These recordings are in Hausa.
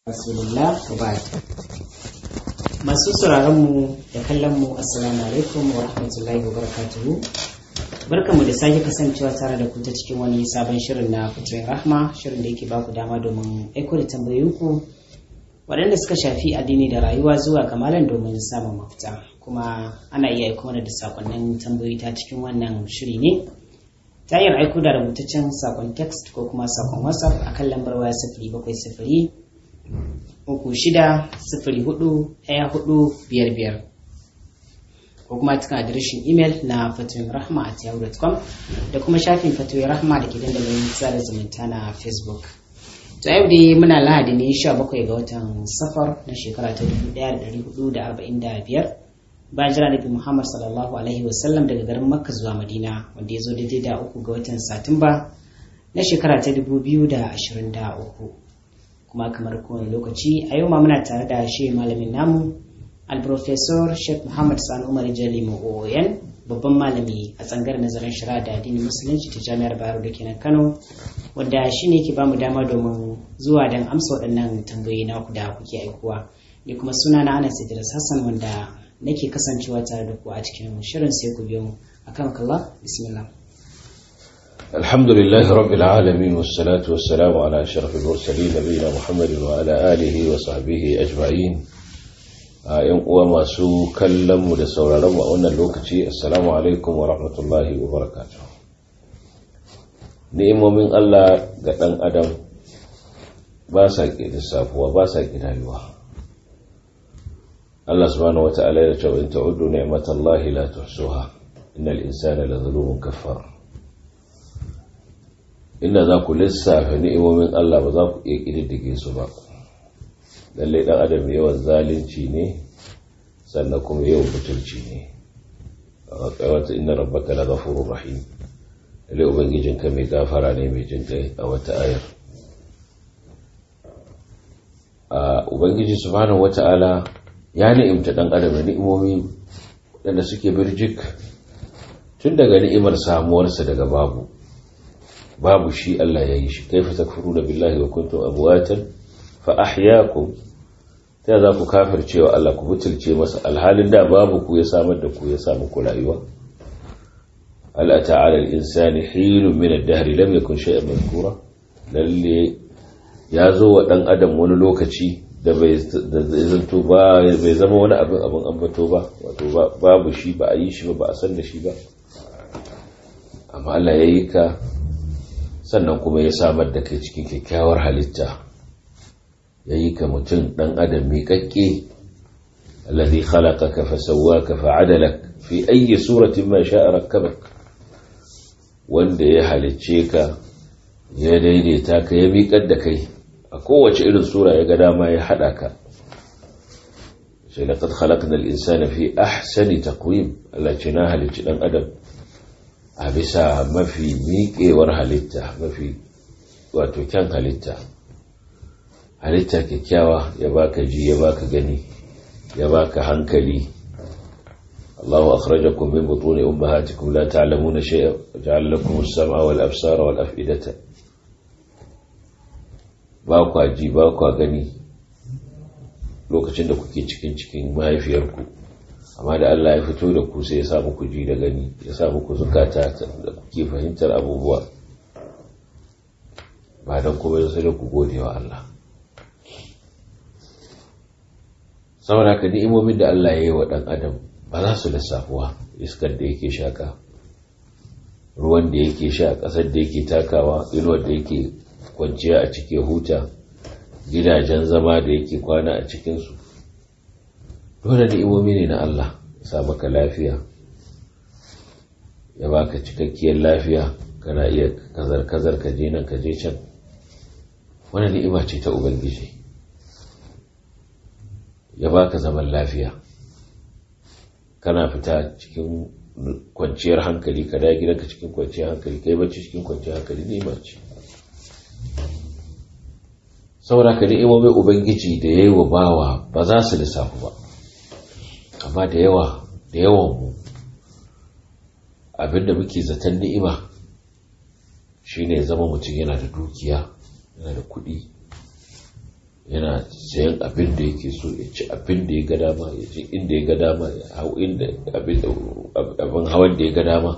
rasulullah wa ba'd masu sauraron mu da kallon mu assalamu alaikum wa rahmatullahi wa barakatuhu barkanmu da sake kasancewa tare da ku ta cikin wani sabon shirin na fitoyin rahma shirin da yake baku dama domin aiko da tambayoyinku waɗanda suka shafi addini da rayuwa zuwa kamalan domin samun mafita kuma ana iya aiko mana da sakonnin tambayoyi ta cikin wannan shiri ne ta hanyar aiko da rubutaccen sakon text ko kuma sakon whatsapp a kan lambar waya sifiri bakwai sifiri uku shida sifiri hudu ɗaya hudu biyar biyar ko kuma cikin adireshin imel na fatoyin rahma at yahoo.com da kuma shafin fatoyin rahma da ke dandalin sada zumunta na facebook to yau dai muna lahadi ne 17 ga watan safar na shekara ta 1445 bayan jira nabi muhammad sallallahu alaihi wasallam daga garin makka zuwa madina wanda ya zo daidai da uku ga watan satumba na shekara ta 2023 kuma kamar kowane lokaci a yau ma muna tare da shi malamin namu alprofesor sheikh muhammad sani umar jali oyan babban malami a tsangar nazarin shari'a da addinin musulunci ta jami'ar bayero da kenan kano wanda shi ne ke ba mu dama domin zuwa don amsa waɗannan tambayoyi na ku da kuke aikowa ni kuma suna na anas idris hassan wanda nake kasancewa tare da ku a cikin shirin sai ku biyo mu akan kalla bismillah الحمد لله رب العالمين والصلاة والسلام على أشرف المرسلين نبينا محمد وعلى آله وصحبه أجمعين ‘yan uwa masu kallonmu da sauraronmu a wannan lokaci assalamu alaikum wa rahmatullahi wa barakatuh ni'imomin Allah ga ɗan adam ba sa ke lissafuwa ba sa ke rayuwa Allah subhanahu wa ta'ala ya ce wa in ta'uddu ni'matallahi la tuhsuha innal insana la zalumun kaffar inda za ku lissafa ni'imomin Allah ba za ku iya ƙididdige su ba lallai ɗan adam yawan zalunci ne sannan kuma yawan butulci ne a wata inna rabbaka la ghafurur rahim lallai ubangijinka mai gafara ne mai jin kai a wata ayar a ubangiji subhanahu wata'ala ya ni'imta ɗan adam da ni'imomi waɗanda suke birjik tun daga ni'imar samuwarsa daga babu babu shi Allah ya yi shi kaifa takfuruna billahi wa kuntum amwatan fa ahyaakum ta za ku kafircewa Allah ku butulce masa alhalin da babu ku ya samar da ku ya samu ku rayuwa hal ta'ala al-insani hilun min ad-dahr lam yakun shay'an madhkura lalle ya zo wa dan adam wani lokaci da bai zanto ba bai zama wani abin abin ambato ba wato babu shi ba a yi shi ba ba a san da shi ba amma Allah ya yi ka sannan kuma ya samar da kai cikin kyakkyawar halitta ya yi ka mutum ɗan adam miƙaƙƙe alladhi khalaqaka fa sawwaka fa adalak fi ayyi suratin ma sha'a rakkabak wanda ya halicce ka ya daidaita ka ya miƙar da kai a kowace irin sura ya ga dama ya haɗa ka sai laqad khalaqna al-insana fi ahsani taqwim Allah ce na halicci ɗan adam a bisa mafi miƙewar halitta mafi wato kyan halitta halitta kyakkyawa ya baka ji ya baka gani ya baka hankali Allahu akhrajakum min butuni ummahatikum la ta'lamuna shay'a ja'ala lakum as-sam'a wal absara wal af'idata ba kwa ji ba kwa gani lokacin da kuke cikin cikin mahaifiyarku amma da Allah ya fito da ku sai ya sa muku ji da gani ya sa muku zukata da kuke fahimtar abubuwa ba don kuma sai da ku gode wa Allah saboda haka ni'imomin da Allah ya yi wa ɗan adam ba za su lissafuwa iskar da yake shaka ruwan da yake sha ƙasar da yake takawa inuwar da yake kwanciya a cikin huta gidajen zama da yake kwana a cikinsu dole ni'imomi ne na Allah sa maka lafiya ya baka cikakkiyar lafiya kana iya kazar-kazar ka je nan ka je can wani ni'ima ce ta ubangiji ya baka zaman lafiya kana fita cikin kwanciyar hankali ka da gidanka cikin kwanciyar hankali kai bacci cikin kwanciyar hankali ni'ima ce saboda ka ni'imomin ubangiji da ya yi wa bawa ba za su lissafu ba amma da yawa da yawan mu abinda muke zaton ni'ima shine zama mutum yana da dukiya yana da kuɗi yana sayan abin da yake so ya ci abin da ya ga dama ya ci inda ya ga dama ya hau inda abin hawan da ya ga dama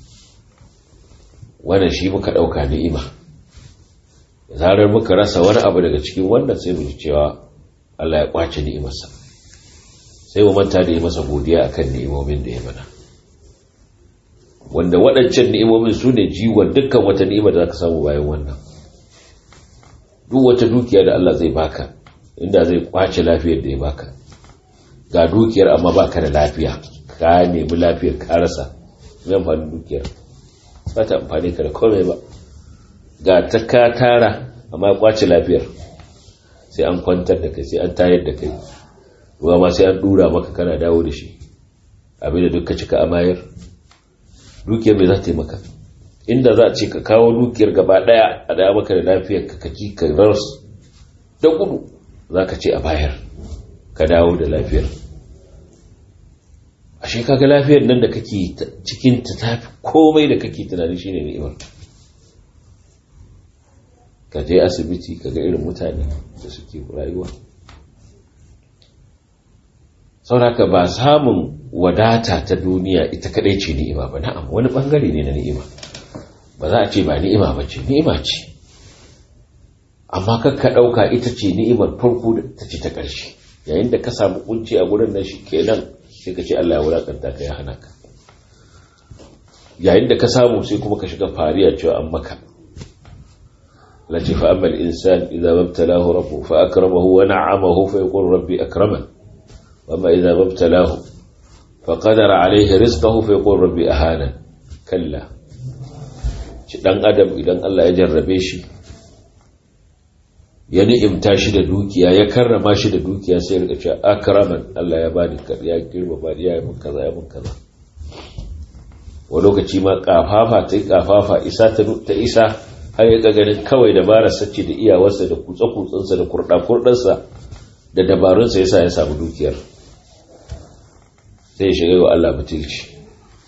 wannan shi muka ɗauka ni'ima zarar muka rasa wani abu daga cikin wannan sai mu ji cewa Allah ya kwace ni'imarsa sai mu manta da yi masa godiya akan ni'imomin da ya mana wanda waɗancan ni'imomin su ne jiwon dukkan wata ni'ima da za ka samu bayan wannan duk wata dukiya da Allah zai baka inda zai kwace lafiyar da ya baka ga dukiyar amma baka da lafiya ka nemi lafiyar ka rasa zai amfani dukiyar ba ta amfani ka da komai ba ga ta ka tara amma ya kwace lafiyar sai an kwantar da kai sai an tayar da kai ruwa ma sai an dura maka kana dawo da shi abin da duk ka cika amayar dukiyar mai za ta yi maka inda za a ce ka kawo dukiyar gaba daya a daya maka da lafiyar ka kaji ka ras da gudu za ka ce a bayar ka dawo da lafiyar ashe kaga lafiyar nan da kake cikin ta tafi komai da kake tunani shine ni'imar ka je asibiti ka ga irin mutane da suke rayuwa sauraka ba samun wadata ta duniya ita kadai ce ni'ima ba na'am wani bangare ne na ni'ima ba za a ce ba ni'ima ba ce ni'ima ce amma kakka ɗauka ita ce ni'imar farko da ta ce ta ƙarshe yayin da ka samu kunci a gurin nan shi kenan sai ka ce Allah ya wulakanta ka ya hana ka yayin da ka samu sai kuma ka shiga fariya cewa an maka lati fa amma al-insan idza mabtalahu rabbuhu fa akramahu wa na'amahu fa yaqul rabbi akraman wa amma idza mabtalahu fa qadara alayhi rizqahu fa yaqul rabbi ahana kalla ci dan adam idan Allah ya jarrabe shi ya ni'imta shi da dukiya ya karrama shi da dukiya sai rika cewa akraman Allah ya bani ya girma ba ya mun kaza ya mun kaza wa lokaci ma kafafa ta kafafa isa ta isa har ya ganin kawai dabarar sace da iyawarsa da kutsa kutsansa da kurda kurdansa da dabarunsa yasa ya samu dukiyar sai ya shiga wa Allah butulci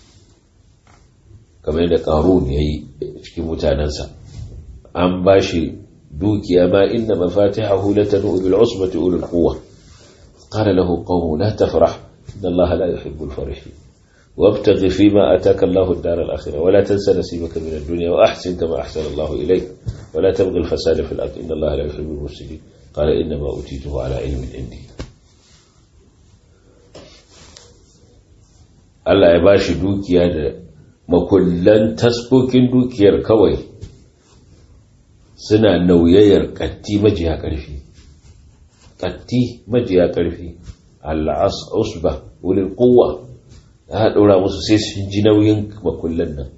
kamar yadda qarun yayi cikin mutanansa an bashi dukiya ma inna mafatihahu latanu bil usbati ulul quwwa qala lahu qawmu la tafrah inna allaha la yuhibbu al farihin وابتغ فيما اتاك الله الدار الاخره ولا تنس نصيبك من الدنيا واحسن كما احسن الله اليك ولا تبغ الفساد في الارض ان الله لا يحب المفسدين قال انما اوتيته على علم عندي Allah ya bashi dukiya da makullan taskokin dukiyar kawai suna nauyayar ƙatti majiya ƙarfi ƙatti majiya ƙarfi al'as usba wulil kowa ya ɗora musu sai sun ji nauyin makullan nan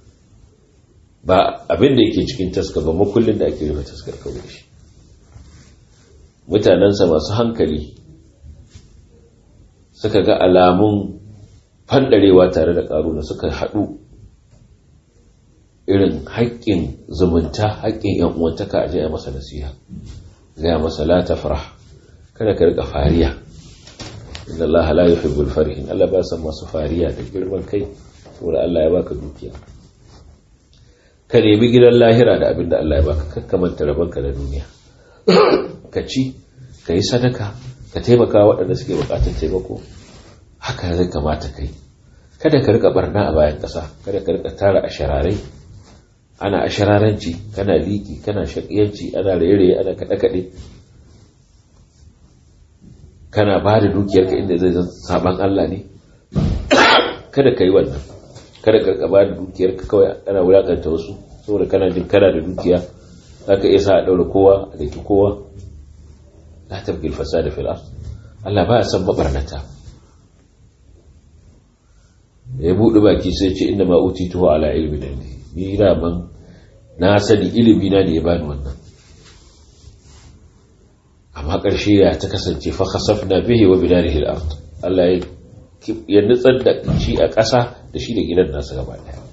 ba abin da yake cikin taska ba makullin da ake rufe taskar kawai shi mutanensa masu hankali suka ga alamun fandarewa tare da ƙaruna suka haɗu irin haƙƙin zumunta haƙƙin yan uwantaka a jiya masa nasiha gaya masa la tafrah kada ka rika fariya inna Allah la yuhibbul farihin Allah ba san masu fariya da girman kai saboda Allah ya baka dukiya ka nemi gidan lahira da abin da Allah ya baka kakkamanta rabanka na duniya ka ci ka yi sadaka ka taimaka waɗanda suke buƙatar taimako haka zai kamata kai kada ka rika barna a bayan ƙasa kada ka rika tara a shararai ana ashararanci kana liki kana shakiyanci ana raye ana kaɗe-kaɗe kana ba da dukiyarka inda zai zan saban Allah ne kada ka yi wannan kada ka ba da dukiyarka kawai ana wulakanta wasu saboda kana jin kana da dukiya za ka iya sa a ɗaura kowa a daki kowa la tabgil fasada fil ard Allah ba ya san mabarnata ya buɗe baki sai ce inda ma utituhu ala ilmin indi ni man na sani ilimi na ne ya bani wannan amma ƙarshe ya ta kasance fa khasafna bihi wa bidarihi al-ard Allah ya nutsar da shi a ƙasa da shi da gidan nasa gaba ɗaya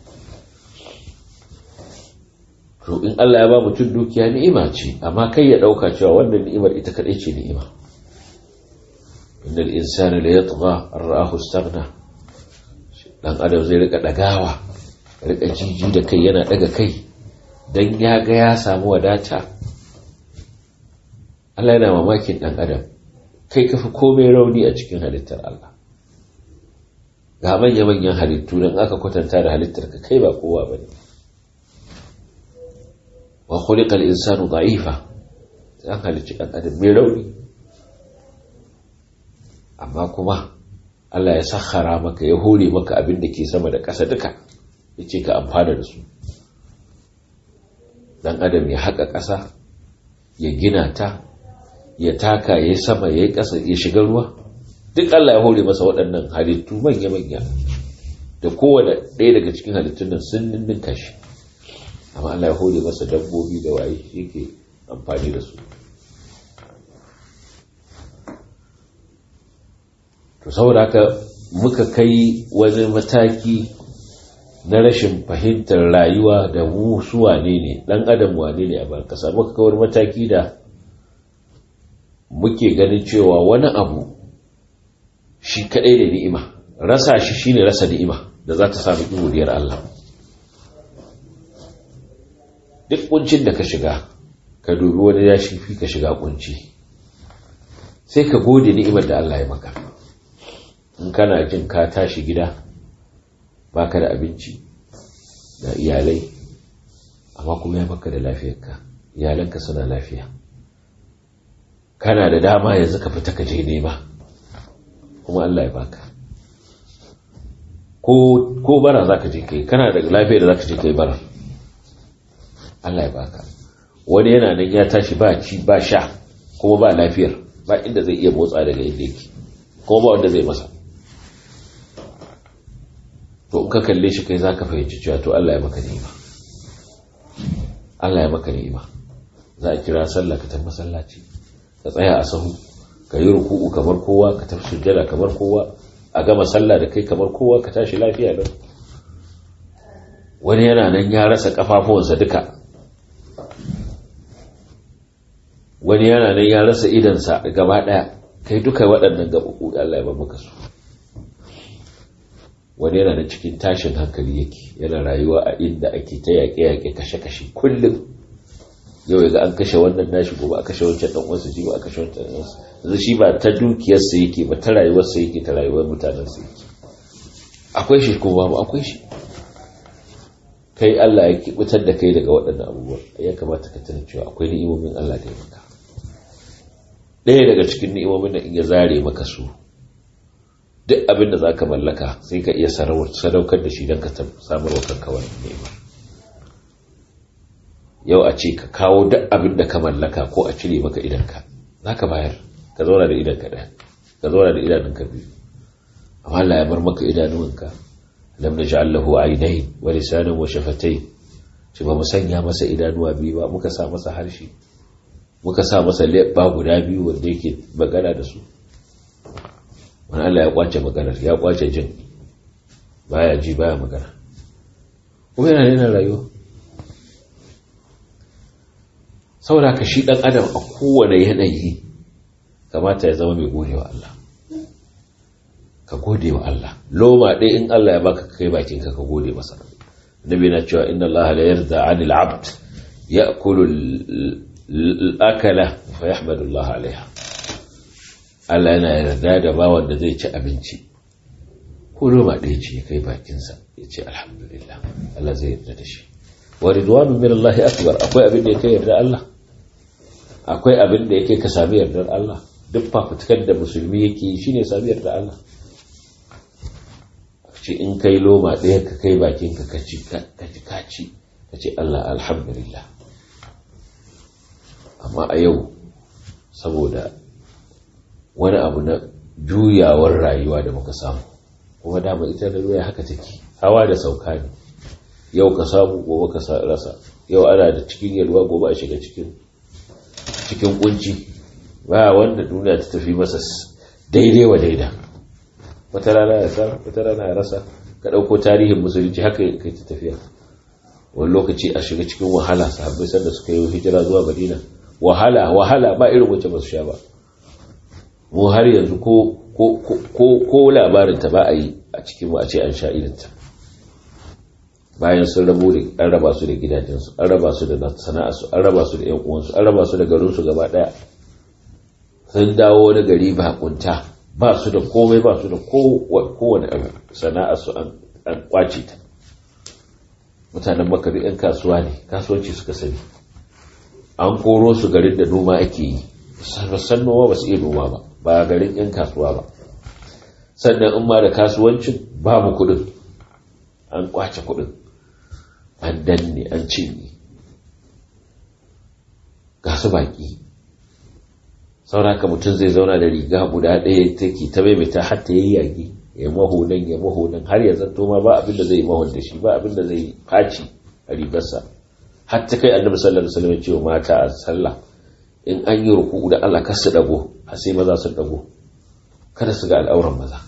to in Allah ya ba mutum dukiya ni'ima ce amma kai ya ɗauka cewa wannan ni'imar ita kaɗai ce ni'ima innal insana la yatgha an ra'ahu istaghna dan adam zai rika dagawa rika jiji da kai yana daga kai dan ya ga ya samu wadata Allah yana mamakin ɗan adam kai kafi komai rauni a cikin halittar Allah ga manya-manyan halittu don aka kwatanta da halittar ka kai ba kowa ba ne wa khuliqal insanu da'ifa an halicci ɗan adam mai rauni amma kuma Allah ya sakhara maka ya hore maka abin da ke sama da ƙasa duka ya ce ka amfana da su dan adam ya haƙa ƙasa ya gina ta ya taka ya yi sama ya yi ƙasa ya shiga ruwa duk Allah ya hore masa waɗannan halittu manya-manya da kowane ɗaya daga cikin halittun nan sun ninninka shi amma Allah ya hore masa dabbobi da waye shi yake amfani da su to saboda haka muka kai wani mataki na rashin fahimtar rayuwa da mu su wane ne dan adam wane ne a ban kasa muka kawar mataki da muke ganin cewa wani abu shi kadai da ni'ima rasa shi shine rasa ni'ima da za ta samu godiyar Allah duk kuncin da ka shiga ka dubi wani ya shi fi ka shiga kunci sai ka gode ni'imar da Allah ya maka in kana jin ka tashi gida baka da abinci da iyalai amma kuma ya maka da lafiyarka iyalanka suna lafiya kana da dama yanzu ka fita ka je nema kuma Allah ya baka ko ko bara zaka je kai kana da lafiyar da zaka je kai bara Allah ya baka wani yana nan ya tashi ba ci ba sha kuma ba lafiyar ba inda zai iya motsa daga inda yake kuma ba wanda zai masa to in ka kalle shi kai zaka fahimci cewa to Allah ya maka ni'ima Allah ya maka ni'ima za a kira sallah ka tafi masallaci ka tsaya a sahu ka yi ruku'u kamar kowa ka tafi sujjada kamar kowa a gama sallah da kai kamar kowa ka tashi lafiya lau wani yana nan ya rasa kafafuwansa duka wani yana nan ya rasa idansa gaba daya kai duka waɗannan gaɓaɓɓu Allah ya ba maka su wani yana da cikin tashin hankali yake yana rayuwa a inda ake ta yaƙe-yaƙe kashe-kashe kullum yau ya ga an kashe wannan nashi gobe a kashe wancan dan uwansa ji ba a kashe wancan dan uwansa yanzu shi ba ta dukiyarsa yake ba ta rayuwarsa yake ta rayuwar mutanensa yake akwai shi ko babu akwai shi kai Allah ya kibutar da kai daga waɗannan abubuwa ya kamata ka tana cewa akwai ni'imomin Allah da ya maka ɗaya daga cikin ni'imomin da in ya zare maka su duk abin da za ka mallaka sai ka iya sadaukar da shi don ka samar wa kanka wani ni'imar yau a ce ka kawo duk abin da ka mallaka ko a cire maka idanka za ka bayar ka zauna da idanka ɗaya ka zauna da idanunka biyu amma Allah ya bar maka idanuwanka lam naj'al lahu aynayn wa lisanan wa shafatayn ce ba mu sanya masa idanuwa biyu ba muka sa masa harshe muka sa masa leɓɓa guda biyu wanda yake magana da su wani Allah ya kwace maganar ya kwace jin baya ji baya magana kuma yana yana rayuwa saboda ka shi dan adam a kowane yanayi kamata ya zama mai gode wa Allah ka gode wa Allah loma ɗaya in Allah ya baka kai bakin ka ka gode masa nabi na cewa inna Allah la yarda 'anil 'abd ya'kulu al-akala fa yahmadu Allah 'alayha Allah yana yarda da bawan da zai ci abinci ko loma ɗaya ce kai bakinsa ya ce alhamdulillah Allah zai yarda da shi wa ridwanu min Allah akbar akwai abin da yake yarda Allah akwai abin da yake ka sami yardar Allah duk fafutukar da musulmi yake shine sami yardar Allah ce in kai loma ɗaya ka kai bakin ka kaci kaci kaci ka ce Allah alhamdulillah amma a yau saboda wani abu na juyawar rayuwa da muka samu kuma dama ita da ruwa haka take hawa da sauka ne yau ka samu gobe ka rasa yau ana da cikin yalwa gobe a shiga cikin cikin kunci ba wanda duniya ta tafi masa daidai wa daida wata rana ya samu wata rana ya rasa ka ɗauko tarihin musulunci haka kai ta tafiya wani lokaci a shiga cikin wahala sahabbai sanda suka yi hijira zuwa madina wahala wahala ba irin wacce ba su sha ba mu har yanzu ko ko labarin ta ba a yi a cikin a ce an sha irinta bayan sun rabu da an raba su da gidajensu an raba su da sana'arsu an raba su da yan uwansu an raba su da garinsu gaba daya sun dawo wani gari bakunta ba su da komai ba su da kowane abu sana'a su an kwace ta mutanen makari 'yan kasuwa ne kasuwanci suka sani an koro su garin da noma ake yi san noma ba su iya noma ba ba garin 'yan kasuwa ba sannan in ma da kasuwancin babu kudin an kwace kudin an danne an cinye ga su baki sauraka mutum zai zauna da riga guda ɗaya take ta maimaita har ta yayyage ya maho nan ya maho nan har ya zanto ma ba abin da zai mahon da shi ba abin da zai faci a rigarsa har ta kai annabi sallallahu alaihi wasallam ya ce wa mata a sallah in an yi ruku'u da Allah kar su dago har sai maza su dago kada su ga al'auran maza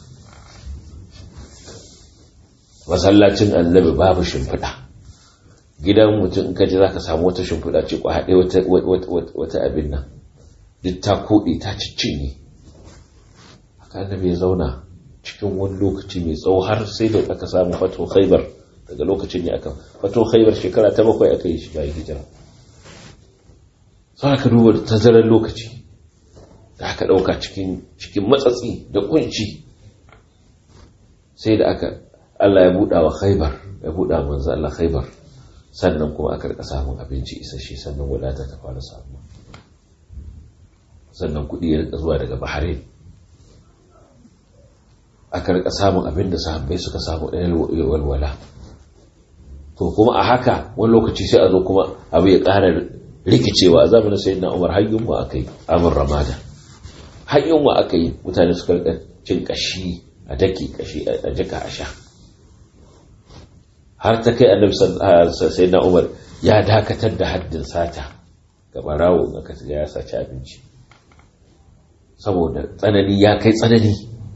masallacin annabi babu shimfiɗa gidan mutum in kaji zaka samu wata shimfiɗa ce kwa haɗe wata abin nan duk ta koɗe ta ciccinye haka annabi ya zauna cikin wani lokaci mai tsawo har sai da aka samu fato khaibar daga lokacin ne aka fato khaibar shekara ta bakwai aka yi shi bayan hijira sai aka duba da tazarar lokaci da aka ɗauka cikin cikin matsatsi da kunci sai da aka Allah ya buɗa wa khaibar ya buɗa manzo Allah khaibar sannan kuma aka rika samun abinci isasshe sannan wadata ta fara samu sannan kuɗi ya rika zuwa daga Bahrain aka rika samun abin da sahabbai suka samu ɗaya walwala to kuma a haka wani lokaci sai a zo kuma abu ya ƙara rikicewa a zamanin sayyidina Umar har yunwa aka yi amur ramada har yunwa aka yi mutane suka rika cin kashi a daki kashi a jika a sha har ta kai annabi sayyidina Umar ya dakatar da haddin sata ga barawo in aka ya saci abinci saboda tsanani ya kai tsanani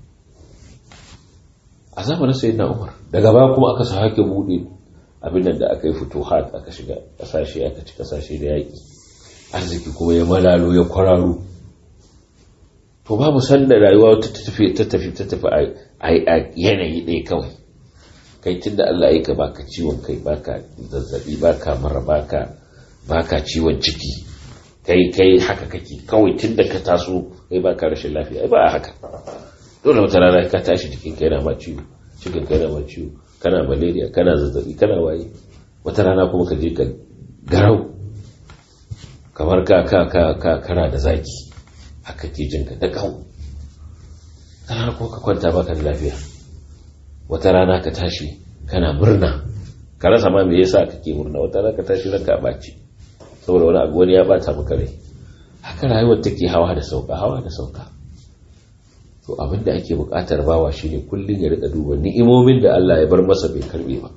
a zamanin sai na umar daga baya kuma aka sa hake buɗe abin da aka yi fito hat aka shiga ƙasashe aka ci ƙasashe da yaƙi arziki kuma ya malalo ya kwararo to babu sanda rayuwa ta tafi ta tafi ta tafi a yanayi ɗaya kawai kai tun da Allah ya ka baka ciwon kai baka zazzabi baka mara baka baka ciwon ciki kai kai haka kake kawai tun da ka taso kai baka rashin lafiya ba haka dole wata rana ka tashi jikin kai na ma ciwo cikin kai na ma ciwo kana malaria kana zazzabi kana waye wata rana kuma ka je ka garau kamar ka ka ka ka kana da zaki haka ke jin ka da kawo rana kuma ka kwanta baka da lafiya wata rana ka tashi kana murna ka rasa ma me yasa kake murna wata rana ka tashi ranka a baci saboda wani abu wani ya bata maka rai haka rayuwar take hawa da sauka hawa da sauka to abin da ake bukatar bawa shine kullum ya rika duba ni'imomin da Allah ya bar masa bai karbe ba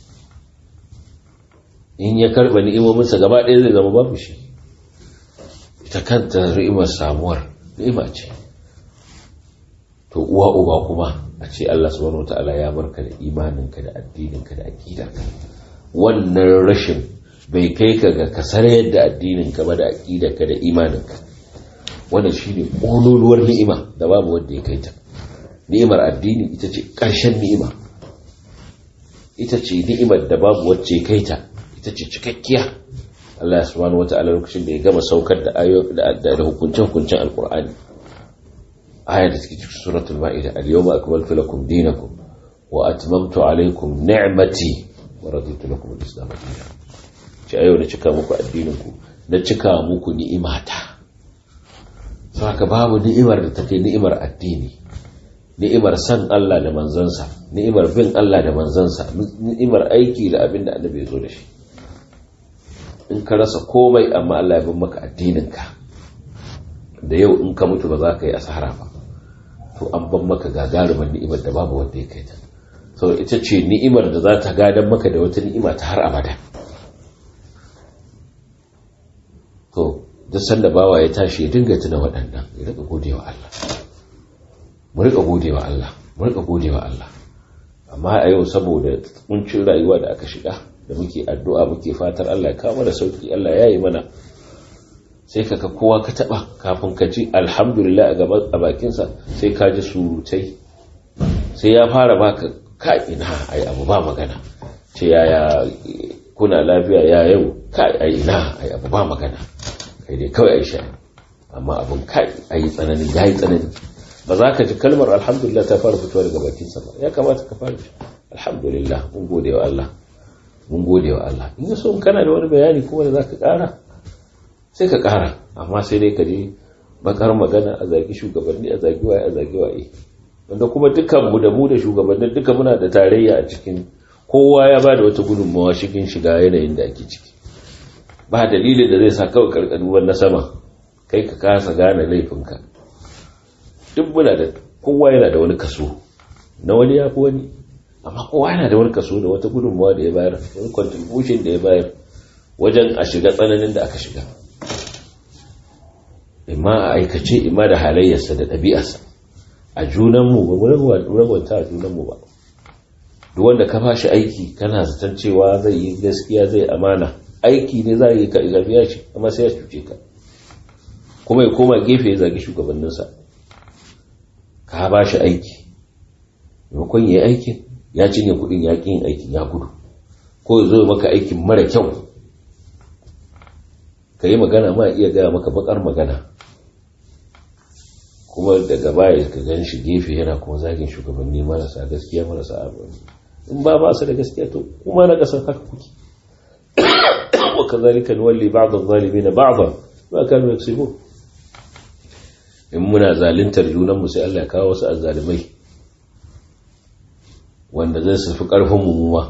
in ya karba ni'imominsa gaba ɗaya zai zama babu shi ita kanta ni'imar samuwar ni'ima ce to uwa uba kuma a ce Allah subhanahu wataala ya barka da imaninka da addininka da aqidarka wannan rashin bai kai ka ga kasar yadda addininka ba da aqidarka da imaninka wannan shine ƙololuwar ni'ima da babu wanda ya kai ta ni'imar addini ita ce ƙarshen ni'ima ita ce ni'imar da babu wacce kai ta ita ce cikakkiya Allah subhanahu wata'ala lokacin da ya gama saukar da ayo da hukuncin hukuncin alqur'ani aya da take cikin suratul ma'ida al-yawma akmaltu lakum dinakum wa atmamtu alaykum ni'mati wa raditu lakum al-islam dinan ce ayo da cika muku addinin ku na cika muku ni'imata saka babu ni'imar da take ni'imar addini ni'imar san Allah da manzansa ni'imar bin Allah da manzansa ni'imar aiki da abin da annabi ya zo da shi in ka rasa komai amma Allah ya bin maka addininka da yau in ka mutu ba za ka yi asara ba to an ban maka gagarumar ni'imar da babu wanda ya kai ta saboda ita ce ni'imar da za ta gadan maka da wata ni'ima ta har abada to duk sanda bawa ya tashi ya dinga tuna waɗannan ya rika gode wa Allah mu rika gode wa Allah mu rika gode wa Allah amma a yau saboda kuncin rayuwa da aka shiga da muke addu'a muke fatar Allah ya kawo mana sauki Allah ya yi mana sai ka ka kowa ka taba kafin ka ji alhamdulillah a gaban a bakinsa sai ka ji surutai sai ya fara baka ka ina ai abu ba magana ce yaya kuna lafiya ya yau ka ai ina ai abu ba magana kai dai kawai aisha amma abin kai a yi tsanani ya yi tsanani ba za ka ji kalmar alhamdulillah ta fara fitowa daga bakinsa ba ya kamata ka fara alhamdulillah mun gode wa Allah mun gode wa Allah in so in kana da wani bayani kuma da zaka kara sai ka kara amma sai dai ka je bakar magana a zagi shugabanni a zagi waye a zagi waye wanda kuma dukkan mu da mu da shugabannin duka muna da tarayya a cikin kowa ya ba da wata gudunmawa cikin shiga yanayin da ake ciki ba dalilin da zai sa kawai karkaruwar na sama kai ka kasa gane laifinka duk muna da kowa yana da wani kaso na wani ya fi wani amma kowa yana da wani kaso da wata gudunmawa da ya bayar wani contribution da ya bayar wajen a shiga tsananin da aka shiga imma a aikace imma da halayyarsa da ɗabi'arsa a junanmu ba mu rabanta a junanmu ba duk wanda ka fashi aiki kana zaton cewa zai yi gaskiya zai amana aiki ne za yi ka biya shi amma sai ya cuce ka kuma ya koma gefe ya zagi shugabanninsa ka ba shi aiki maimakon ya yi aikin ya cinye kudin ya yin aikin ya gudu ko ya zo maka aikin mara kyau ka yi magana ma iya gaya maka bakar magana kuma daga baya ka gan shi gefe yana kuma zagin shugabanni marasa gaskiya marasa abu in ba ba su da gaskiya to kuma na kasar haka kuke wa kazalika nuwalli ba'd adh-dhalimin ba'dha ma kanu yaksubun in muna zaluntar junan mu sai Allah ya kawo wasu azzalimai wanda zai su fi karfin mu ma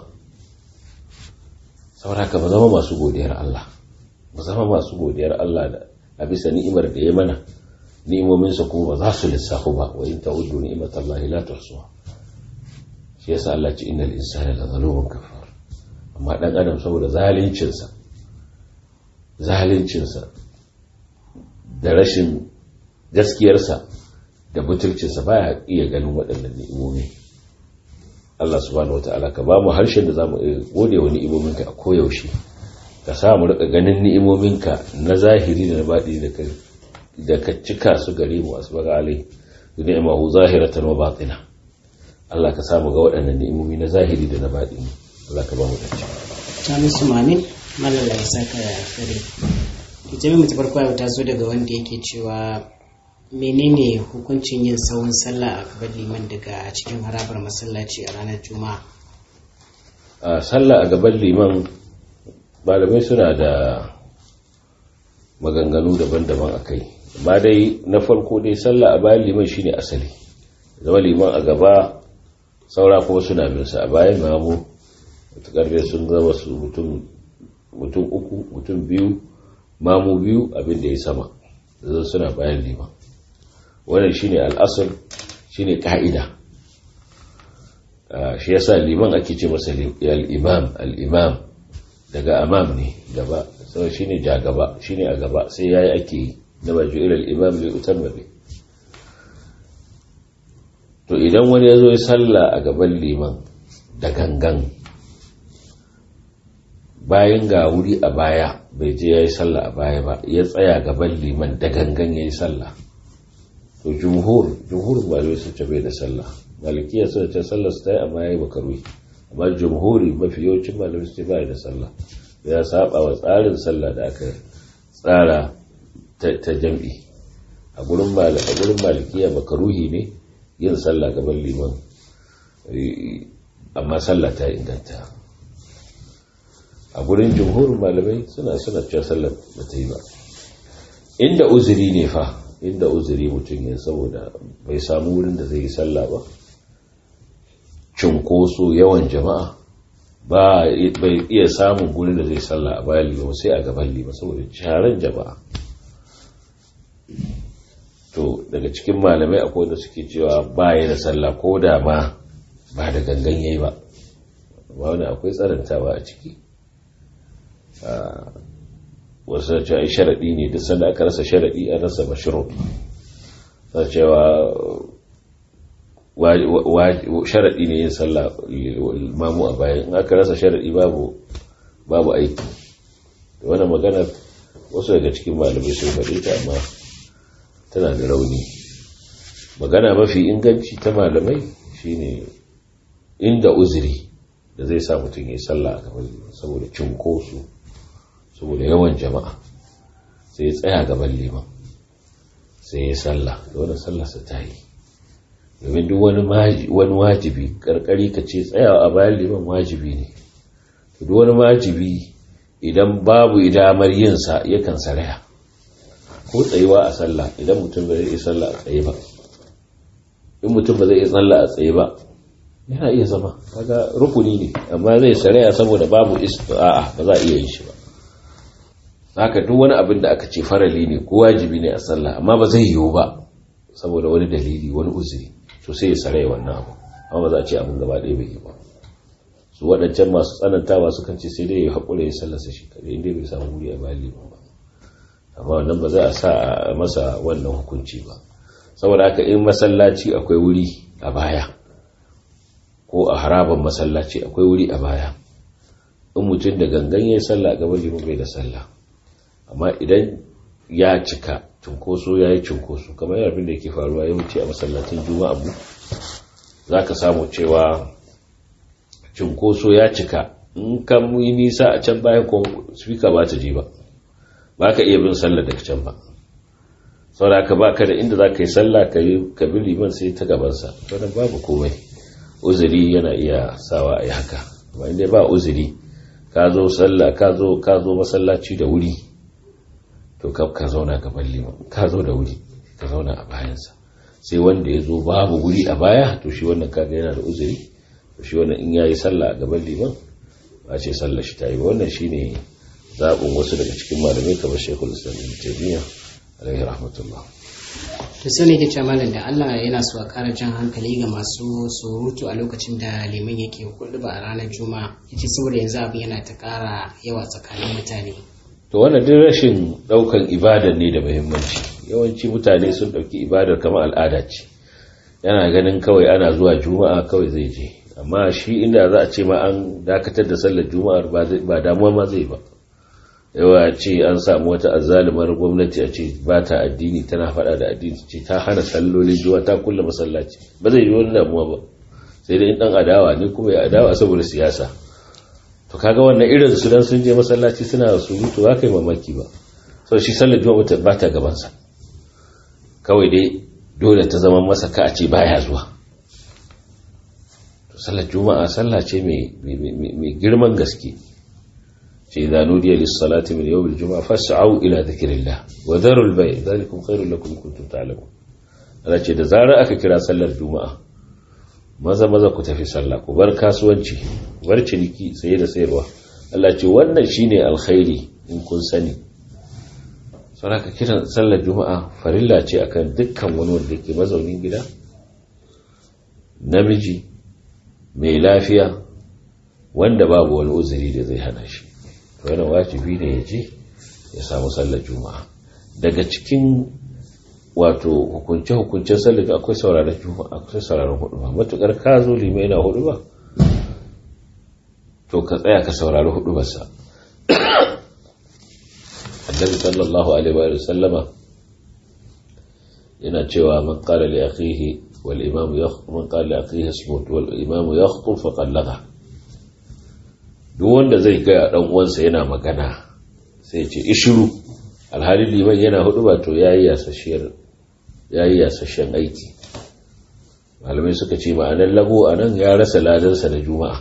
saboda ka ba zama masu godiyar Allah ba zama masu godiyar Allah da a bisa ni'imar da ya mana ni'imominsa kuma ba za su lissafu ba wa in ta'uddu ni'matallahi la tuhsuha shi yasa Allah ce innal insana la zalumun kafar amma dan adam saboda zalincin sa zalincin sa da rashin gaskiyar sa da butulcin sa baya iya ganin waɗannan ni'imomi Allah subhanahu wataala ka ba mu harshen da zamu gode wa ni'imominka a koyaushe ka sa mu rika ganin ni'imominka na zahiri da na baɗi da kai da ka cika su gare mu asbaga alai ni'mahu zahiratan wa batina Allah ka samu ga waɗannan ni'imomi na zahiri da na baɗi Allah ka ba mu dace ta musu mamin malala ya saka ya kare ita mai farko ya taso daga wanda yake cewa menene hukuncin yin sawun sallah a gaban liman daga cikin harabar masallaci a ranar juma'a a sallah a gaban liman malamai suna da maganganu daban-daban a kai amma dai na farko dai sallah a bayan liman shine asali zama liman a gaba saura kuma suna bin sa a bayan mamu mutukar dai sun zama su mutum uku mutum biyu mamu biyu abin da ya sama zan suna bayan liman wannan shine al'asar shine ka'ida shi yasa liman ake ce masa al-imam al-imam daga amam ne gaba sau shine ja gaba shine a gaba sai yayi ake yi da ba ju ilal imam li utamma bi to idan wani yazo ya salla a gaban liman da gangan bayan ga wuri a baya bai je yayi salla a baya ba ya tsaya gaban liman da gangan yayi salla to jumhur jumhur malamai sun ce bai da salla malikiya sun ce sallar su ta yi amma yayi makaruhi amma jumhuri mafi yawancin malamai su ce bai da sallah ya saba wa tsarin sallah da aka tsara ta jam'i a gurin malikiya makaruhi ne yin sallah gaban liman amma sallah ta inganta a gurin jumhurin malamai suna suna cewa sallah ba ta yi ba inda uzuri ne fa inda uzuri mutum ya saboda bai samu wurin da zai yi sallah ba cunkoso yawan jama'a ba bai iya samun gurin da zai sallah a bayan liman sai a gaban liman saboda sharan jama'a to daga cikin malamai akwai wanda suke cewa ba ya da sallah ko da ma ba da gangan yayi ba ba wani akwai tsarantawa a ciki wasu da cewa sharaɗi ne duk sanda aka rasa sharaɗi an rasa mashirut sa cewa sharaɗi ne yin sallah mamu a bayan in aka rasa sharaɗi babu babu aiki wannan magana wasu daga cikin malamai sun faɗi ta amma tana da rauni magana mafi inganci ta malamai shine inda uzuri da zai sa mutum ya sallah a gaban liman saboda cunkoso saboda yawan jama'a sai ya tsaya gaban liman sai ya sallah da wannan sallarsa ta yi domin duk wani wajibi karkari ka ce tsayawa a bayan liman wajibi ne duk wani wajibi idan babu damar yinsa yakan saraya ko tsayuwa a sallah idan mutum ba zai iya sallah a tsaye ba in mutum ba zai iya sallah a tsaye ba yana iya zama kaga rukuni ne amma zai saraya saboda babu a'a ba za a iya yin shi ba haka duk wani abin da aka ce farali ne ko wajibi ne a sallah amma ba zai yiwu ba saboda wani dalili wani uzuri to sai ya saraya wannan abu amma ba za a ce abin gaba ɗaya bai yi ba su waɗancan masu tsanantawa sukan ce sai dai ya haƙura ya sallasa shi kaɗai inda bai samu wuri a bayan liman ba amma wannan ba za a sa a masa wannan hukunci ba saboda haka in masallaci akwai wuri a baya ko a haraban masallaci akwai wuri a baya in mutum da gangan ya sallah gaban liman bai da sallah amma idan ya cika cunkoso ya yi cunkoso kamar abin da yake faruwa yawanci a masallacin juma'a mu za ka samu cewa cunkoso ya cika in ka yi nisa a can bayan ko spika ba ta je ba ba ka iya bin sallah daga can ba saboda ka ba ka da inda za ka yi sallah ka yi ka bi liman sai ta gabansa wannan babu komai uzuri yana iya sawa a yi haka amma inda ba uzuri ka zo sallah ka zo ka zo masallaci da wuri to ka ka zauna gaban liman ka zo da wuri ka zauna a bayansa sai wanda ya zo babu wuri a baya to shi wannan kaga yana da uzuri to shi wannan in yayi sallah a gaban liman ba ce sallah shi ta yi wannan shine zaɓin wasu daga cikin malamai kamar shekul islam ibn taymiyyah alaihi rahmatullah to sai ne ke cewa malam da Allah yana so a ƙara jan hankali ga masu surutu a lokacin da liman yake hudu ba a ranar juma'a yace saboda yanzu abin yana ta ƙara yawa tsakanin mutane to wannan duk rashin daukan ibadar ne da muhimmanci yawanci mutane sun dauki ibadar kamar al'ada ce yana ganin kawai ana zuwa juma'a kawai zai je amma shi inda za a ce ma an dakatar da sallar juma'ar ba damuwa ma zai ba yawa ce an samu wata azzalumar gwamnati a ce ba ta addini tana fada da addini ce ta hana sallolin juma'a ta kulle masallaci ba zai yi wani damuwa ba sai dai in dan adawa ne kuma ya adawa saboda siyasa to kaga wannan irin su dan sun je masallaci suna surutu ba kai mamaki ba so shi sallar juma'a ba ta gaban sa kawai dai dole ta zama masa ka a ce baya zuwa to sallar juma'a sallah ce mai girman gaske ce idza nudiya lis salati min yawm al juma'a fas'au ila dhikrillah wa dharu al bay' dhalikum khairul lakum kuntum ta'lamun Allah ce da zarar aka kira sallar juma'a maza maza ku tafi sallah ku bar kasuwanci bar ciniki saye da sayarwa Allah ce wannan shine alkhairi in kun sani saboda kiran sallar juma'a farilla ce akan dukkan wani wanda yake mazaunin gida namiji mai lafiya wanda babu wani uzuri da zai hana shi to yana wajibi ne ya je ya samu sallar juma'a daga cikin wato hukunce-hukuncen sallar akwai sauraron juma'a akwai sauraron hudu ba matukar ka zo limai yana hudu ba to ka tsaya ka saurari hudu basa annabi sallallahu alaihi wa sallama yana cewa man qala li akhihi wal imam yakhutub man qala li akhihi ismut wal imam yakhutub fa qallaga duk wanda zai ga dan uwansa yana magana sai ya ce ishiru alhali liman yana hudu ba to yayi yasashiyar yayi yasashen aiki malamai suka ce ma'anar lago anan ya rasa ladansa na juma'a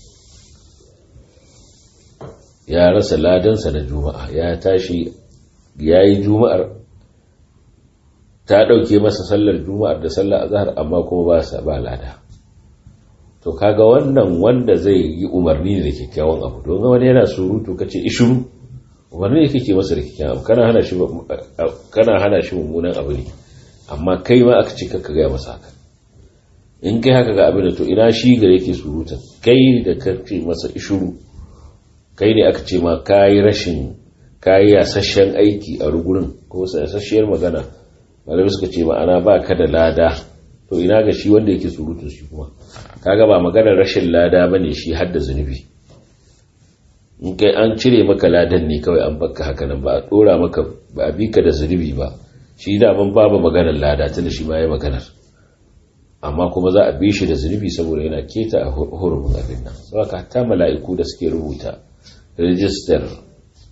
ya rasa ladansa na juma'a ya tashi ya yi juma'ar ta ɗauke masa sallar juma'ar da sallar azhar amma kuma ba sa ba lada to kaga wannan wanda zai yi umarni da kyakkyawan abu don wani yana surutu kace ishuru umarni ne kake masa da kyakkyawan abu kana hana shi kana hana shi mummunan abu ne amma kai ma aka ce ka gaya masa haka in kai haka ga abin da to ina shi ga yake surutan kai da kace masa ishuru kai ne aka ce ma kayi rashin kayi yasasshen aiki a rugurin ko yasasshiyar magana malamai suka ce ma'ana ba ka da lada to ina ga shi wanda yake surutu shi kuma kaga ba maganar rashin lada ba ne shi hadda zunubi in kai an cire maka ladan ne kawai an baka haka nan ba a dora maka ba a bi ka da zunubi ba shi daman babu maganar lada tunda shi ma ya maganar amma kuma za a bi shi da zunubi saboda yana keta a hurumin abin nan saboda hatta mala'iku da suke rubuta rijistar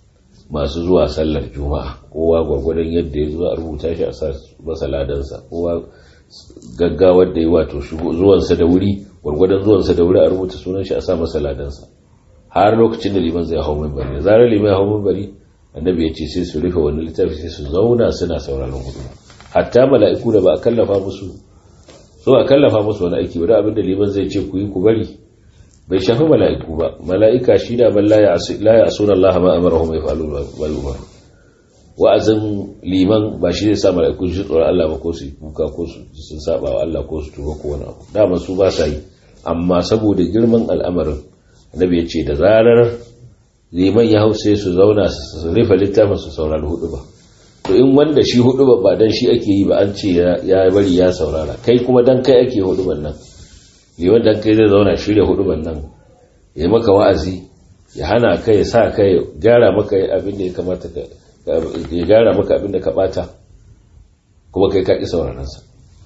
masu zuwa sallar juma'a kowa gwargwadon yadda ya zuwa rubuta shi a sa masa ladansa kowa gaggawar da ya wato zuwansa da wuri gwargwadon zuwansa da wuri a rubuta sunan shi a sa masa ladansa har lokacin da liman zai hau mimbari da zarar liman ya hau mimbari annabi ya ce sai su rufe wani littafi sai su zauna suna sauraron hudu hatta mala'iku da ba a kallafa musu so a kallafa musu wani aiki ba abin da liman zai ce ku yi ku bari bai shafi mala'iku ba mala'ika shi da ban la ya asuna Allah ma amara mai fa'alu wal umar wa'azin liman ba shi zai sa mala'iku shi tsoron Allah ba ko su kuka ko su sun saba wa Allah ko su tuba ko wani abu dama su ba sa yi amma saboda girman al'amarin annabi ya ce da zarar liman ya hau sai su zauna su rufe littafin su saurari hudu ba to in wanda shi hudu ba ba dan shi ake yi ba an ce ya bari ya saurara kai kuma dan kai ake hudu nan liman dan kai zai zauna shirya hudu nan ya maka wa'azi ya hana ka ya sa ka ya gyara maka abin da ya kamata ka ya gyara maka abin da ka bata kuma kai ka ki sauraron sa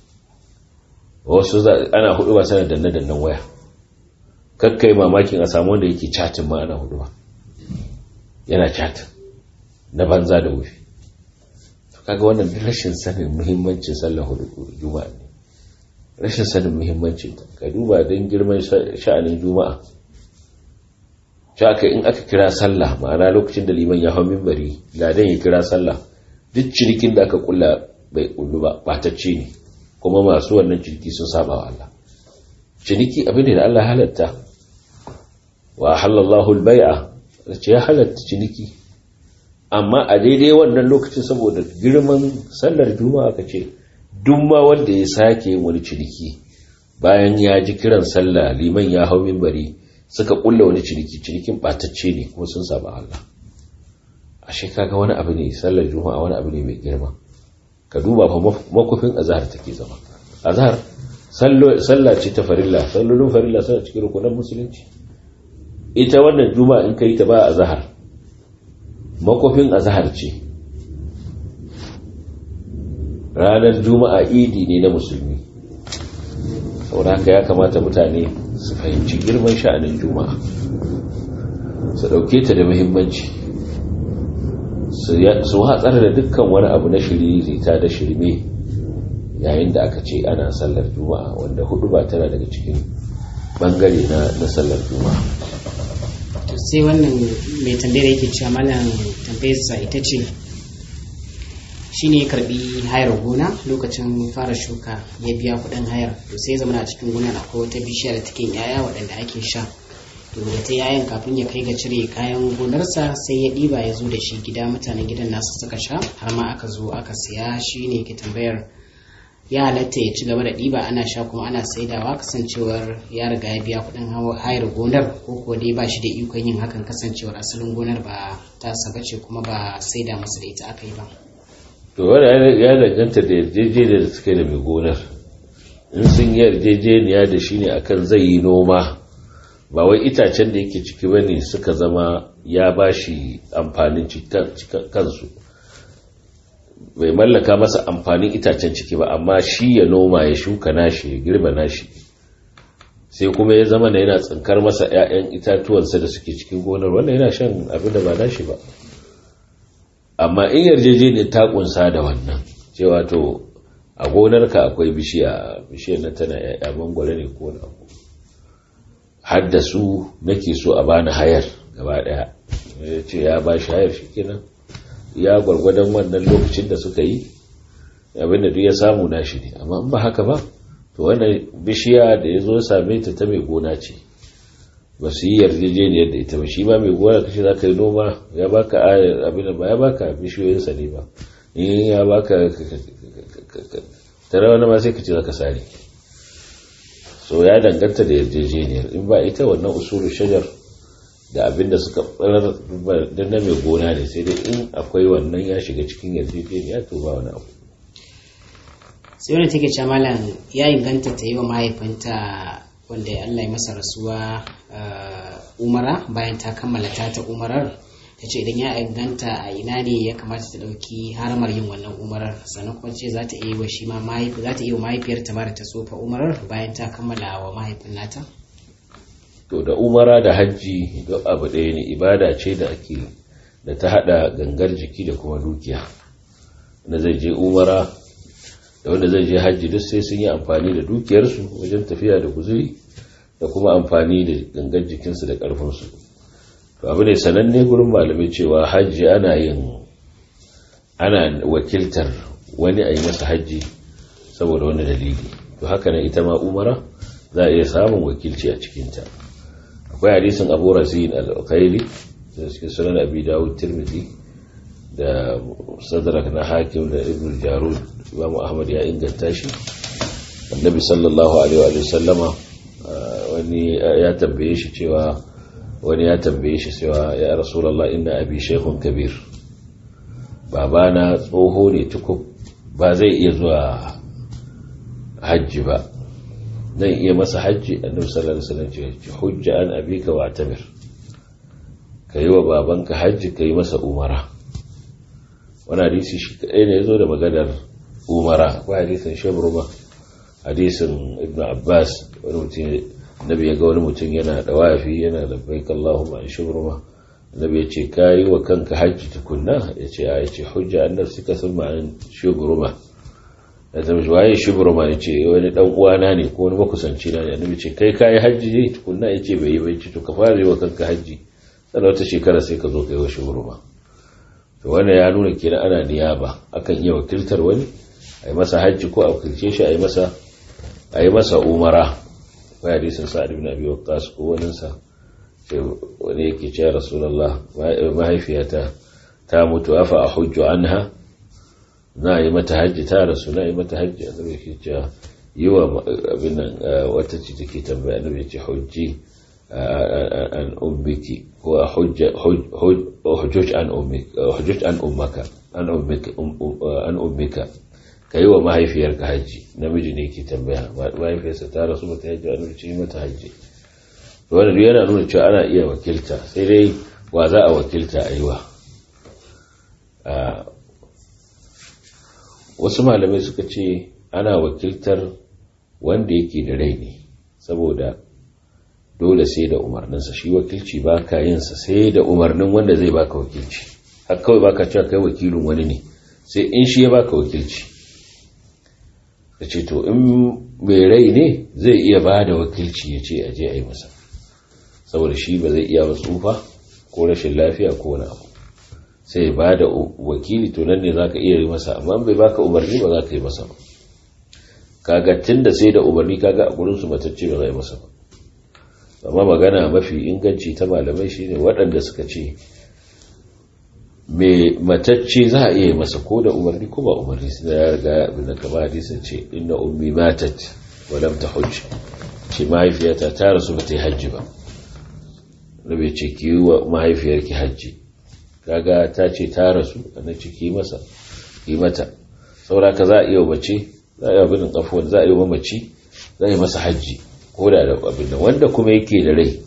wasu ana hudu ba sanar danne dannan waya kakkai mamakin a samu wanda yake chatin ma ana hudu ba yana chatin na banza da wufi kaga wannan rashin sanin muhimmancin sallar hudu juma'a ne rashin sanin muhimmancin ta ka duba don girman sha'anin juma'a shaka in aka kira sallah ma'ana lokacin da liman ya hau mimbari ladan ya kira sallah duk cinikin da aka kulla bai kullu ba batacce ne kuma masu wannan ciniki sun saba wa Allah ciniki abin da Allah halatta wa halallahu al-bai'a ce ya halatta ciniki amma a daidai wannan lokacin saboda girman sallar juma'a ka ce duk ma wanda ya sake wani ciniki bayan ya ji kiran sallah liman ya hau minbari suka kulla wani ciniki cinikin batacce ne kuma sun saba Allah ashe kaga wani abu ne sallar juma'a wani abu ne mai girma ka duba fa makufin azhar take zama azhar sallah ce ta farilla sallolin farilla suna cikin rukunan musulunci ita wannan juma'a in kai ta ba azhar makofin azhar ce ranar juma'a idi ne na musulmi saboda haka ya kamata mutane su fahimci girman sha'anin juma'a su ɗauke ta da muhimmanci su hatsar da dukkan wani abu na shiririta da shirme yayin da aka ce ana sallar juma'a wanda hudu ba tana daga cikin bangare na sallar juma'a sai wannan mai tambayar yake cewa malam tambayarsa ita ce shi ne ya karbi hayar gona lokacin fara shuka ya biya kudin hayar to sai zama a cikin gonar akwai wata bishiya da take yaya waɗanda ake sha to da ta yayan kafin ya kai ga cire kayan gonarsa sai ya ɗiba ya zo da shi gida mutanen gidan nasu suka sha har ma aka zo aka siya shi ne ke tambayar ya halatta ya ci gaba da ɗiba ana sha kuma ana saidawa kasancewar ya riga ya biya kuɗin hayar gonar ko kuwa dai ba shi da ikon yin hakan kasancewar asalin gonar ba ta saba ce kuma ba saida masa da ita aka yi ba. to wanda ya danganta da yarjejeniya da suka da mai gonar in sun yi yarjejeniya da shi ne akan zai yi noma ba wai itacen da yake ciki ba ne suka zama ya ba shi amfanin kansu bai mallaka masa amfanin itacen ciki ba amma shi ya noma ya shuka nashi ya girba nashi sai kuma ya zama da yana tsinkar masa 'ya'yan itatuwansa da suke cikin gonar wannan yana shan abin da ba nashi ba amma in yarjejeniyar ta kunsa da wannan cewa to a gonarka akwai bishiya bishiyar na tana 'ya'ya mangwale ne ko na har da su nake so a bani hayar gaba daya ya ce ya ba shi hayar shi kenan ya gwargwadon wannan lokacin da suka yi abinda duk ya samu nashi ne amma in ba haka ba to wannan bishiya da ya zo same ta ta mai gona ce ba su yi yarjejeniyar da ita ba shi ma mai gona kashi za ka yi noma ya baka abin da ba ya baka bishiyoyinsa ne ba in ya baka tare wani ma sai ka ce za ka sare so ya danganta da yarjejeniyar in ba ita wannan usulu shajar da abin da suka barar da na mai gona ne sai dai in akwai wannan ya shiga cikin yarjejeniya to ba wani abu sai wani take ce malam ya inganta ta yi wa mahaifinta wanda Allah ya masa rasuwa umara bayan ta kammala ta ta umarar ta ce idan ya inganta a ina ne ya kamata ta ɗauki haramar yin wannan umarar sannan kuma ce za ta iya wa shi ma mahaifi za ta iya wa mahaifiyarta ma da ta tsofa umarar bayan ta kammala wa mahaifin nata to da umara da hajji duk abu ɗaya ne ibada ce da ake da ta hada gangar jiki da kuma dukiya wanda zai je umara da wanda zai je hajji duk sai sun yi amfani da dukiyarsu wajen tafiya da guzuri da kuma amfani da gangar jikinsu da ƙarfinsu to abu ne sananne gurin malamai cewa hajji ana yin ana wakiltar wani a yi masa hajji saboda wani dalili to haka nan ita ma umara za a iya samun wakilci a cikinta akwai hadisin abu rasin al-qaili da cikin sunan abi dawud tirmidhi da sadrak na hakim da ibn jarud imamu ahmad ya inganta shi annabi sallallahu alaihi wa sallama wani ya tambaye shi cewa wani ya tambaye shi cewa ya rasulullah inna abi shaykhun kabir babana tsoho ne tukub ba zai iya zuwa hajji ba zan iya masa hajji annabi sallallahu alaihi wasallam ce hujja an abika wa tabir kai wa babanka hajji kai masa umara wani hadisi shi kadai ne yazo da maganar umara akwai hadisin shabruma hadisin ibnu abbas wani mutum nabi ya ga wani mutum yana da wafi yana labbaik allahumma an shabruma nabi ya ce kayi wa kanka hajji tukunna ya ce ya ce hujja an nafsika thumma an shabruma da zama shi waye shubruma ne ce wani dan uwana ne ko wani makusanci na ne annabi ce kai kai hajji ne tukunna yace bai yi bai ce to ka fara yi wa kanka hajji sannan wata shekara sai ka zo kai wa shubruma to wannan ya nuna kenan ana niyaba akan iya wakiltar wani a yi masa hajji ko a wakilce shi a yi masa a yi masa umara akwai hadisin sa'ad ibn abi waqqas ko wani sa wani yake cewa rasulullah mahaifiyata ta mutu afa a hujju anha na yi mata hajji ta rasu na yi mata hajji a zama ke cewa yi wa abin nan wata ce take tambaya na ce hujji an ummiki ko a hujjuj an ummaka an ummika ka yi wa mahaifiyarka hajji namiji ne ke tambaya mahaifiyarsa ta rasu mata hajji a nufi yi mata hajji wanda duk yana nuna cewa ana iya wakilta sai dai wa za a wakilta a yi wa wasu malamai suka ce ana wakiltar wanda yake da rai ne saboda dole sai da umarninsa shi wakilci ba ka yinsa sai da umarnin wanda zai baka wakilci har kawai baka cewa kai wakilin wani ne sai in shi ya baka wakilci ka ce to in mai rai ne zai iya ba da wakilci ya ce aje a yi masa saboda shi ba zai iya tsufa ko rashin lafiya ko wani abu sai ba da wakili to nan ne za ka iya yi masa amma bai baka umarni ba za ka yi masa ba kaga tun da sai da umarni kaga a gurinsu matacce ba za yi masa ba amma magana mafi inganci ta malamai shine waɗanda suka ce mai matacce za a iya yi masa ko da umarni ko ba umarni su da ya riga abin da kama hadisin ce inna ummi matat wa lam tahujj ce mahaifiyata ta rasu ba ta yi hajji ba da bai ce ki wa mahaifiyarki hajji kaga ta ce ta rasu annan ciki masa yi mata saura ka za a iya mace za a yi abin afuwan za a yi mamaci za a yi masa hajji ko da da abin da wanda kuma yake da rai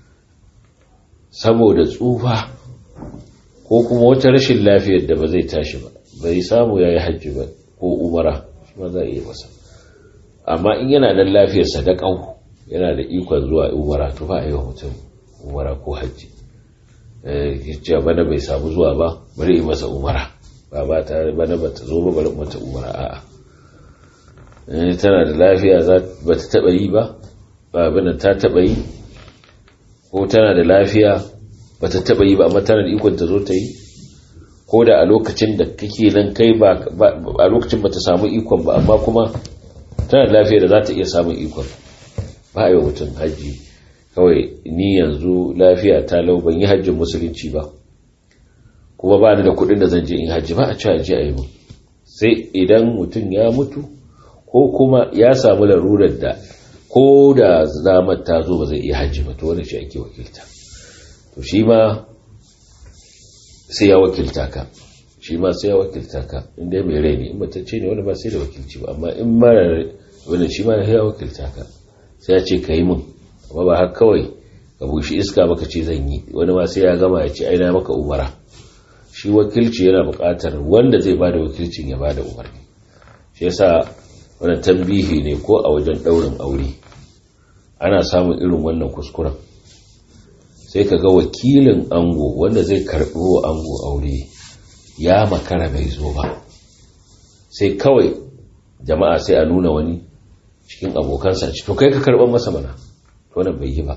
saboda tsufa ko kuma wata rashin lafiyar da ba zai tashi ba bai samu ya yi hajji ba ko umara shi ma za a iya masa amma in yana da lafiyarsa da ƙau yana da ikon zuwa umara to ba a yi wa mutum umara ko hajji cewa bana bai samu zuwa ba bari yi masa umara ba ba ta bana ba ta zo ba bari mata umara a'a tana da lafiya ba ta taba yi ba ba bana ta taba yi ko tana da lafiya ba ta taba yi ba amma tana da ikon ta zo ta yi ko da a lokacin da kake nan kai ba a lokacin ba ta samu ikon ba amma kuma tana da lafiya da za ta iya samun ikon ba a yi wa mutum hajji kawai ni yanzu lafiya ta lau ban yi hajjin musulunci ba kuma ba ni da kuɗin da zan je in hajji ba a ci hajji a yi mu sai idan mutum ya mutu ko kuma ya samu larurar da ko da zamar ta zo ba zai iya hajji ba to wani shi ake wakilta to shi ma sai ya wakilta ka shi ma sai ya wakilta ka inda mai rai ne in matacce ne wani ba sai da wakilci ba amma in mara wani shi ma ya wakilta ka sai ya ce ka yi min amma ba haka kawai ka bushi iska maka ce zan yi wani ma sai ya gama ya ce aina maka umara shi wakilci yana buƙatar wanda zai bada wakilcin ya bada umarni shi yasa wannan tambihi ne ko a wajen ɗaurin aure ana samun irin wannan kuskuren sai ka ga wakilin ango wanda zai karɓi wa ango aure ya makara bai zo ba sai kawai jama'a sai a nuna wani cikin abokansa ci to kai ka karɓar masa mana to wannan bai yi ba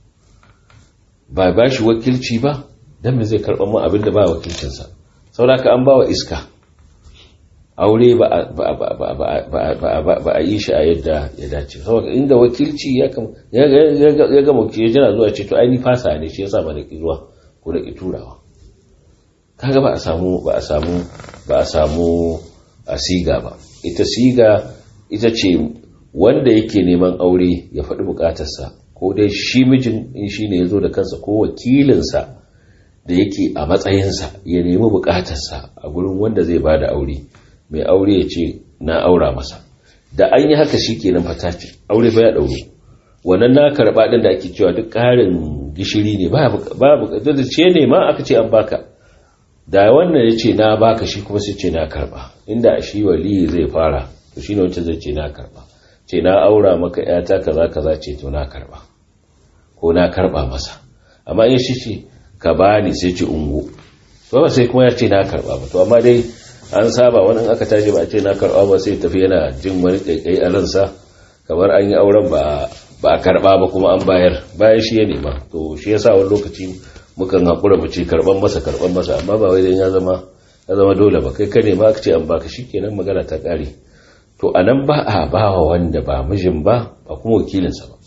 ba ba shi wakilci ba don me zai karɓar mu abin da ba wakilcinsa sauraka an ba wa iska aure ba a yi shi a yadda ya dace saboda inda wakilci ya ga wakilci yana zuwa ce to aini fasa ne shi yasa ba da ki zuwa ko da ki turawa kaga ba a samu ba a samu ba a samu a siga ba ita siga ita ce wanda yake neman aure ya faɗi bukatarsa ko dai shi mijin in shi ne ya zo da kansa ko wakilinsa da yake a matsayinsa ya nemi bukatarsa a gurin wanda zai ba da aure mai aure ya ce na aura masa da an yi haka shi kenan fata ce aure ba ya ɗauro wannan na karɓa ɗin da ake cewa duk ƙarin gishiri ne ba buƙatar da ce ne ma aka ce an baka da wannan ya ce na baka shi kuma sai ce na karɓa inda shi wali zai fara to shi ne wancan zai ce na karɓa ce na aura maka yata kaza kaza ce to na karɓa ko na karɓa masa amma in shi ce ka bani sai ce ungo to ba sai kuma ya ce na karɓa ba to amma dai an saba wani aka tashi ba a ce na karɓa ba sai tafi yana jin wani ƙaiƙai a ransa kamar an yi auren ba a karɓa ba kuma an bayar bayan shi ya nema to shi ya sa wani lokaci mukan haƙura mu ce karɓan masa karɓan masa amma ba wai ya zama ya zama dole ba kai ka nema aka ce an baka shi kenan magana ta ƙare to a nan ba a ba wa wanda ba mijin ba ba kuma wakilinsa ba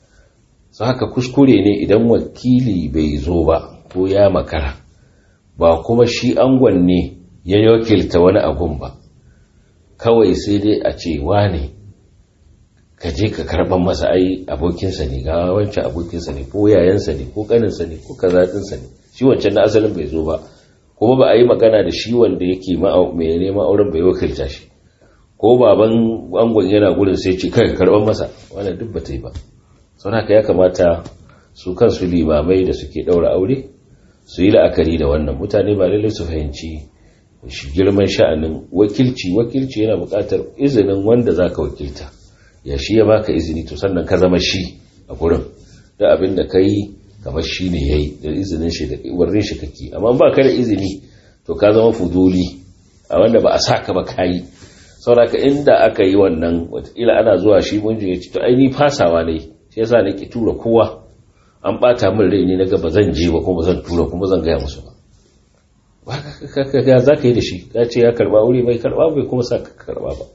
su haka kuskure ne idan wakili bai zo ba ko ya makara ba kuma shi angon ne ya wakilta wani abun ba kawai sai dai a ce wane ka je ka karban masa ai abokinsa ne ga wancan abokinsa ne ko yayansa ne ko kaninsa ne ko kazaɗinsa ne shi wancan na asalin bai zo ba kuma ba a yi magana da shi wanda yake mai neman auren bai wakilta shi ko baban angon yana gudun sai ce kai karban masa wannan duk ba ta yi ba sau haka ya kamata su kansu limamai da suke ɗaura aure su yi la'akari da wannan mutane ba lallai su fahimci shi girman sha'anin wakilci wakilci yana buƙatar izinin wanda za ka wakilta ya shi ya baka izini to sannan ka zama shi a gurin da abin da ka yi kamar shi ne ya yi da izinin shi da warrin shi kake amma ba ka da izini to ka zama fuduli a wanda ba a sa ka ba ka yi sauraka inda aka yi wannan watakila ana zuwa shi mun ya ce to ai ni fasawa ne shi yasa nake tura kowa an bata min rai ne naga ba zan je ba kuma zan tura kuma zan gaya musu ba ga za ka yi da shi ka ce ya karba wuri bai karba bai kuma sa ka karba ba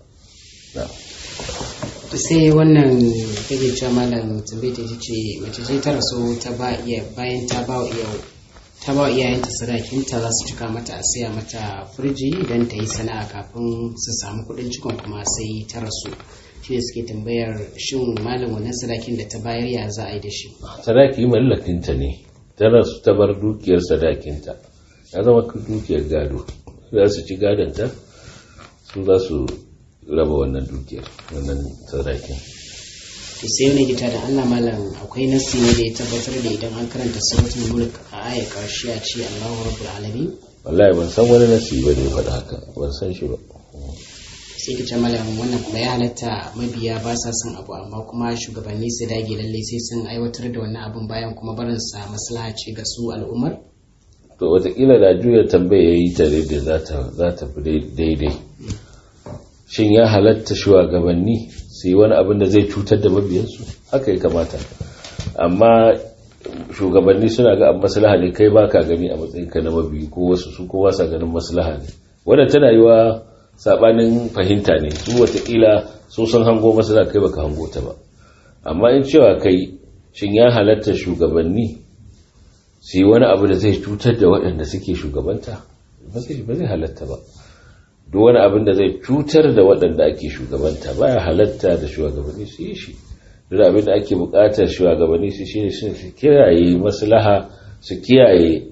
sai wannan kake cewa malam tambaye ta ce mace ce ta rasu ta ba iya bayan ta ba iya ta ba iyayenta sadakinta za su cika mata a siya mata firji don ta yi sana'a kafin su samu kuɗin cikon kuma sai ta rasu shi ne suke tambayar shin malam wannan sadakin da ta bayar ya za a yi da shi sadaki mallakinta ne ta rasu ta bar dukiyar sadakinta ya zama dukiyar gado za su ci gadonta su za su raba wannan dukiyar wannan sadakin to sai wani gita da Allah malam akwai nasi ne da ya tabbatar da idan an karanta suratul mulk a aya karshe a ce Allahu rabbul alamin wallahi ban san wani nasi ba ne faɗa haka ban san shi ba sai ka ce malam wannan kuma ya halatta mabiya ba sa son abu amma kuma shugabanni su dage lalle sai sun aiwatar da wannan abun bayan kuma barin sa maslaha ce ga su al'ummar to wataƙila da juya tambaya ya yi ta da za ta fi daidai shin ya halatta shugabanni su yi wani abin da zai cutar da mabiyansu haka ya kamata amma shugabanni suna ga maslaha ne kai baka gani a matsayin ka na mabiyi ko wasu su kowa sa ganin maslaha ne wannan tana yi wa sabanin fahimta ne su watakila su sun hango maslaha kai baka hango ta ba amma in cewa kai shin ya halatta shugabanni su yi wani abu da zai cutar da waɗanda suke shugabanta ba zai halatta ba duk wani abin da zai cutar da waɗanda ake shugabanta baya halatta da shugabanni su yi shi duk abin da ake buƙatar shugabanni su shi su kiyaye maslaha su kiyaye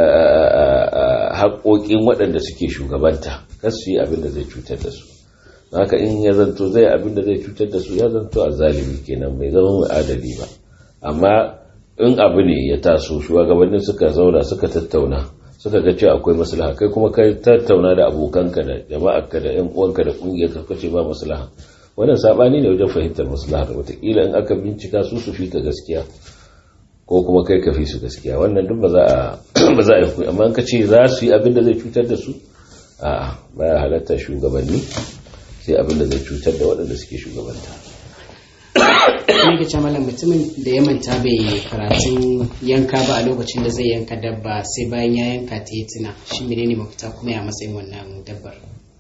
haƙoƙin waɗanda suke shugabanta kar su yi abin da zai cutar da su haka in ya zanto zai abin da zai cutar da su ya zanto a zalimi kenan bai zama mai adali ba amma in abu ne ya taso shugabannin suka zauna suka tattauna suka ga cewa akwai maslaha kai kuma kai tattauna da abokanka da jama'arka da yan uwanka da kungiyarka kace ba maslaha wannan sabani ne wajen fahimtar maslaha da wataƙila in aka bincika su su fika gaskiya ko kuma kai ka fi su gaskiya wannan duk ba za a ba za a yi hukumi amma ka ce za su yi abin da zai cutar da su a'a baya halatta shugabanni sai abin da zai cutar da waɗanda suke shugabanta ne ga malam mutumin da ya manta bai karatun yanka ba a lokacin da zai yanka dabba sai bayan ya yanka ta yi tuna shi menene mafita kuma ya matsayin wannan dabbar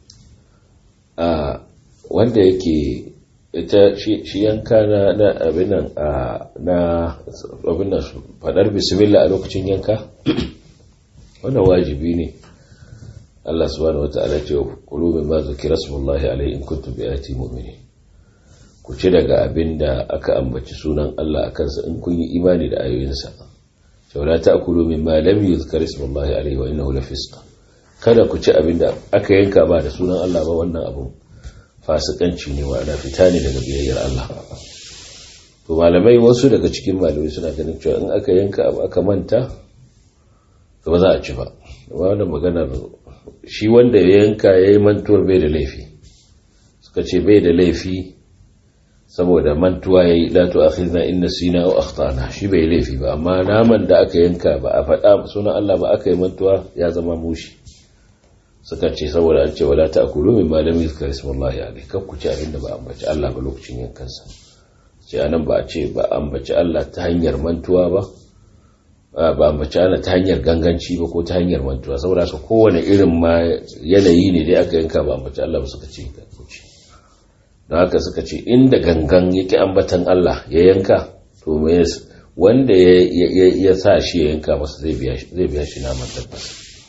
a wanda yake ita shi yanka na na abinan na abinan fadar bismillah a lokacin yanka wannan wajibi ne Allah subhanahu wata'ala ce kulu min ma zikira smullahi alaihi in kuntum bi ayati mu'minin ku ci daga abinda aka ambaci sunan Allah akan sa in kun yi imani da ayoyinsa saboda ta'kulu min ma lam yuzkar smullahi alaihi wa innahu lafisq kada ku ci abinda aka yanka ba da sunan Allah ba wannan abun fasikanci ne wa ana fita ne daga biyayyar Allah to malamai wasu daga cikin malamai suna ganin cewa in aka yanka abu aka manta to ba za a ci ba wannan maganar shi wanda ya yanka ya yi mantuwar bai da laifi suka ce bai da laifi saboda mantuwa ya yi lato a khizna inna sina o akhtana shi bai laifi ba amma naman da aka yanka ba a faɗa sunan Allah ba aka yi mantuwa ya zama mushi suka ce saboda an ce wala ta akulu min malami zikra ismullahi alaihi kan ku ci abinda ba ambaci Allah ba lokacin yankansa ce anan ba a ce ba ambaci Allah ta hanyar mantuwa ba ba ambaci Allah ta hanyar ganganci ba ko ta hanyar mantuwa saboda ka kowane irin ma yanayi ne dai aka yanka ba ambaci Allah ba suka ce ku ci don haka suka ce inda gangan yake ambatan Allah ya yanka to me wanda ya sa shi ya yanka masa zai biya shi naman tabbas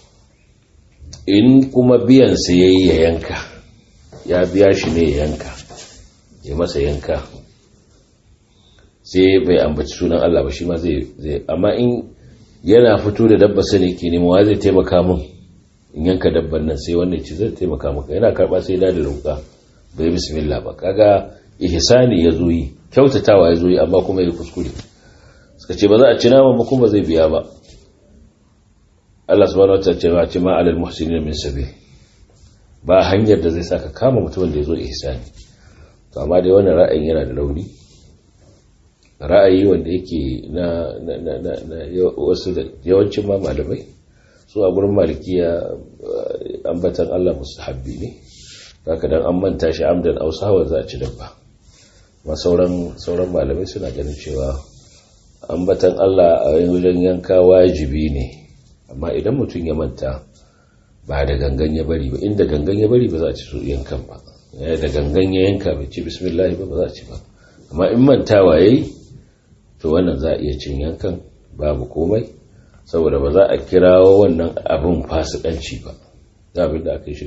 in kuma biyansa ya yi ya yanka ya biya shi ne ya yanka ya masa yanka sai bai ambaci sunan Allah ba shi ma zai amma in yana fito da dabba sani ke nemawa zai taimaka min in yanka dabban nan sai wannan ci zai taimaka maka yana karba sai da ruka bai bismillah ba kaga ihsani ya zo yi kyautatawa ya zo yi amma kuma ya kuskure suka ce ba za a ci naman ba kuma zai biya ba Allah subhanahu wataala ce ma ce ma alal muhsinin min sabil ba hanyar da zai saka kama mutumin da ya zo ihsani to amma dai wannan ra'ayin yana da rauni ra'ayi wanda yake na na na na, na wasu da yawancin ma malamai su a gurin malikiya ambatan Allah mustahabbi ne haka dan an manta shi amdan aw sahwa za a ci dabba ma sauran sauran malamai suna ganin cewa ambatan Allah a wajen yanka wajibi ne amma idan mutum ya manta ba da gangan ya bari ba inda gangan ya bari ba za a ci su yankan ba da gangan ya yanka bai ci bismillah ba ba za a ci ba amma in mantawa yayi to wannan za a iya cin yankan babu komai saboda ba za a kirawo wannan abin fasikanci ba za abin da aka yi shi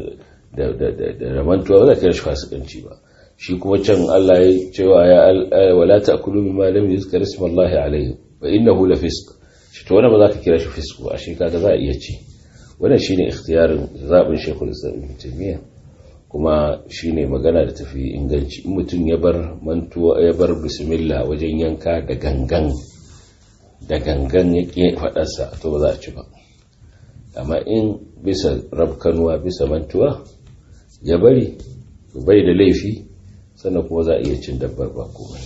da mantuwa ba za a kira shi fasikanci ba shi kuma can Allah ya cewa ya wala ta'kulu mimma lam yuzkar ismullahi alayhi fa innahu la fisq shi to wannan ba za ka kira shi fisq ba shi kaga za a iya ci wannan shine ikhtiyarin zabin Sheikhul Islam Ibn Taymiyyah kuma shine magana da tafi inganci in mutum ya bar mantuwa ya bar bismillah wajen yanka da gangan da gangan ya ƙi faɗarsa to ba za a ci ba amma in bisa rabkanuwa bisa mantuwa ya bari bai da laifi sannan kuma za a iya cin dabbar ba komai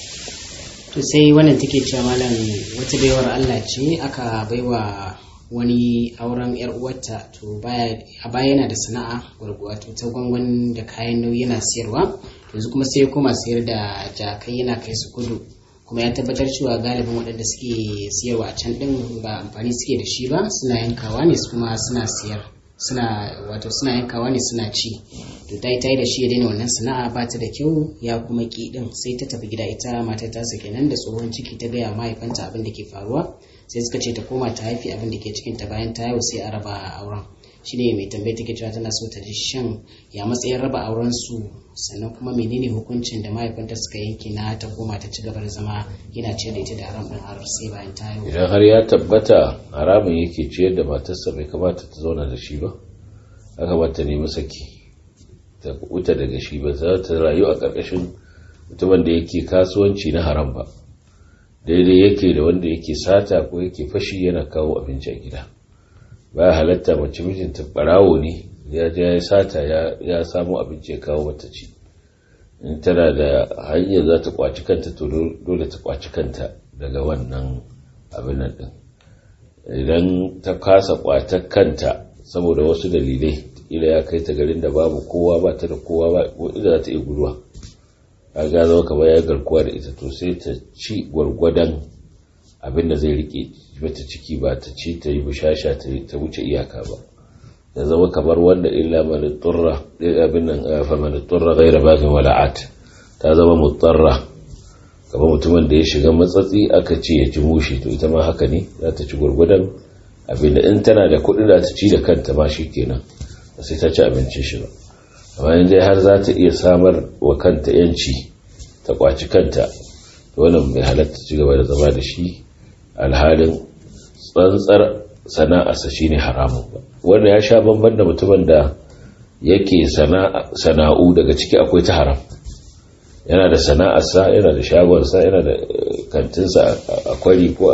to sai wannan take cewa malam wata baiwar Allah ce aka baiwa wani auren yar uwarta to baya a baya yana da sana'a wato ta gwangwan da kayan nauyi yana siyarwa yanzu kuma sai ya koma sayar da jakai yana kai su kudu kuma ya tabbatar cewa galibin waɗanda suke siyarwa a can ɗin ba amfani suke da shi ba suna yankawa ne kuma suna siyar suna wato suna yankawa ne suna ci to ta yi ta yi da shi ya daina wannan sana'a ba ta da kyau ya kuma ki ɗin sai ta tafi gida ita matar ta sake nan da tsohon ciki ta gaya mahaifanta abin da ke faruwa sai suka ce ta koma ta haifi abin da ke cikin ta bayan ta yau sai a raba auren shine mai tambayi take cewa tana so ta ji shan ya matsayin raba auren su sannan kuma menene hukuncin da mahaifanta suka yanke na ta koma ta ci gaba da zama yana ciyar da ita da haram din har sai bayan ta yau idan har ya tabbata haramun yake ciyar da matarsa bai kamata ta zauna da shi ba aka ba ta nemi saki ta wuta daga shi ba za ta rayu a ƙarƙashin mutumin da yake kasuwanci na haram ba daidai yake da wanda yake sata ko yake fashi yana kawo abinci a gida ba halatta mace mijinta barawo ne ya je ya sata ya samu abinci ya kawo mata ci in tana da hanyar za ta kwaci kanta to dole ta kwaci kanta daga wannan abin nan din idan ta kasa kwatar kanta saboda wasu dalilai ila ya kai ta garin da babu kowa ba ta da kowa ba ila za ta iya guduwa a ga zama kamar ya garkuwa da ita to sai ta ci gwargwadon abin da zai rike mata ciki ba ta ci ta yi bushasha ta wuce iyaka ba ya zama kamar wanda illa man turra abin nan fa man turra ghayra baghin wala'at ta zama mutarra kamar mutumin da ya shiga matsatsi aka ce ya ci mushi to ita ma haka ne za ta ci gwargwadon abin da in tana da kuɗi da ta ci da kanta ma shi kenan ba sai ta ci abincin shi ba amma in dai har za ta iya samar wa kanta yanci ta kwaci kanta to wannan bai halatta ci gaba da zama da shi alhalin tsantsar sana'arsa shine haramun ba wanda ya sha bamban da mutumin da yake sana'u daga ciki akwai ta haram yana da sana'arsa yana da shagonsa yana da kantinsa a kwari ko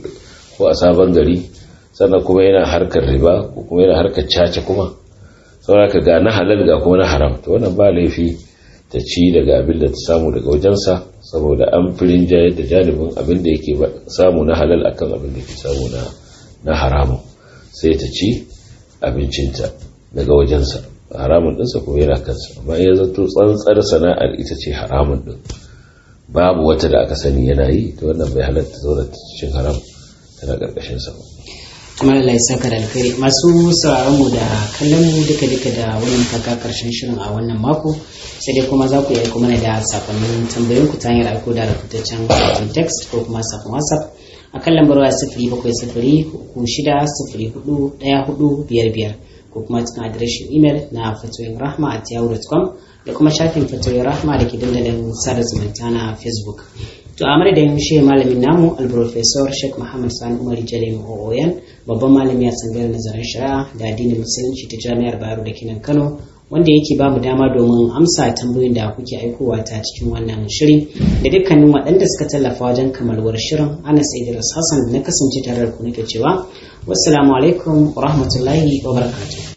a sabon gari sannan kuma yana harkar riba ko kuma yana harkar caca kuma sauraka ga na halal ga kuma na haram to wannan ba laifi ta ci daga abin da ta samu daga wajensa saboda an firin jayar da janibin abin da yake samu na halal akan abin da ke samu na haramun sai ta ci abincinta daga wajensa haramun ɗinsa kuma yana kansa amma ya zato tsantsar sana'ar ita ce haramun ɗin babu wata da aka sani yana yi ta wannan bai halatta zauna cikin haram tana ƙarƙashin sa kuma Allah ya saka da alkhairi masu sauraron mu da kallon mu duka duka da wannan kaka karshen shirin a wannan mako sai dai kuma za ku yi kuma da sakonnin tambayoyin ku ta hanyar aiko da rubutaccen sakon text ko kuma sakon whatsapp a kan lambar waya sifiri bakwai sifiri uku shida sifiri hudu ɗaya hudu biyar biyar ko kuma cikin adireshin imel na fatoyin rahma at yahoo.com da kuma shafin fatoyin rahma da ke dandalin sada zumunta na facebook to a madadin shi malamin namu alprofesor sheikh muhammad sani umar jalim ooyan babban malami a tsangar nazarin shari'a da addinin musulunci ta jami'ar bayero da kinan kano wanda yake ba mu dama domin amsa tambayoyin da kuke aikowa ta cikin wannan shiri da dukkanin waɗanda suka tallafa wajen kamalwar shirin anas idris hassan na kasance tare da ku nake cewa wassalamu alaikum wa rahmatullahi wa barakatuh